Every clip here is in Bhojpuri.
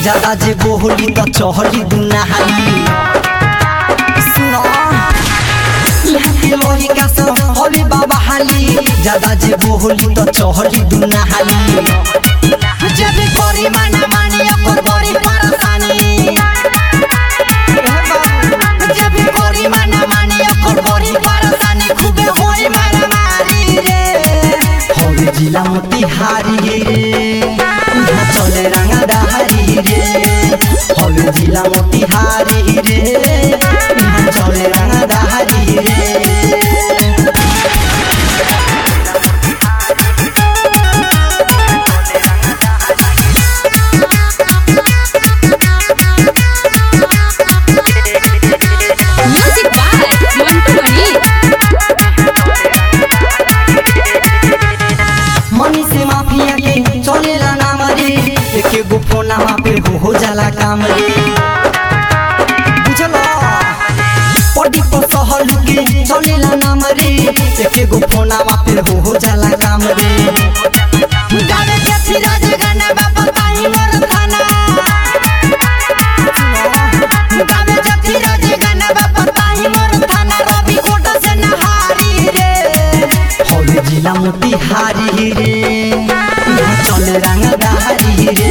ज्यादा जे बोहली त चहली दुनाहाली सुनो यहाँ के लोही का सब हवे बाबा हाली ज्यादा जे बोहली त चहली दुनाहाली जब कोरी माना मानी ओकर बड़ी परेशानी जब कोरी माना मानी ओकर बड़ी परेशानी खूबे होई मारा मारी रे हवे जिला मोतिहारी रे यहाँ चले रंगा दहारी रे हवे जिला मोतिहारी रे यहाँ चले रंगा दहारी रे Music by Mantu Mani. मनी से माफिया के चलेला नाम रे एके गो फोनमा पे हो हो जाला काम रे बुझलो पड़ी पर सहल के चलेला नाम रे एके गो फोनमा पे हो हो जाला काम रे गावे के फिरोज गाना बाबा ताही मोर थाना गावे के फिरोज गाना बाबा ताही मोर थाना रवि कोट से नहारी रे हवे जिला मोतिहारी रे यहाँ चले रंगदारी रे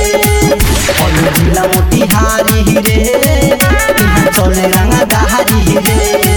हवे जिला मोतिहारी रे यहाँ चले रंगदारी रे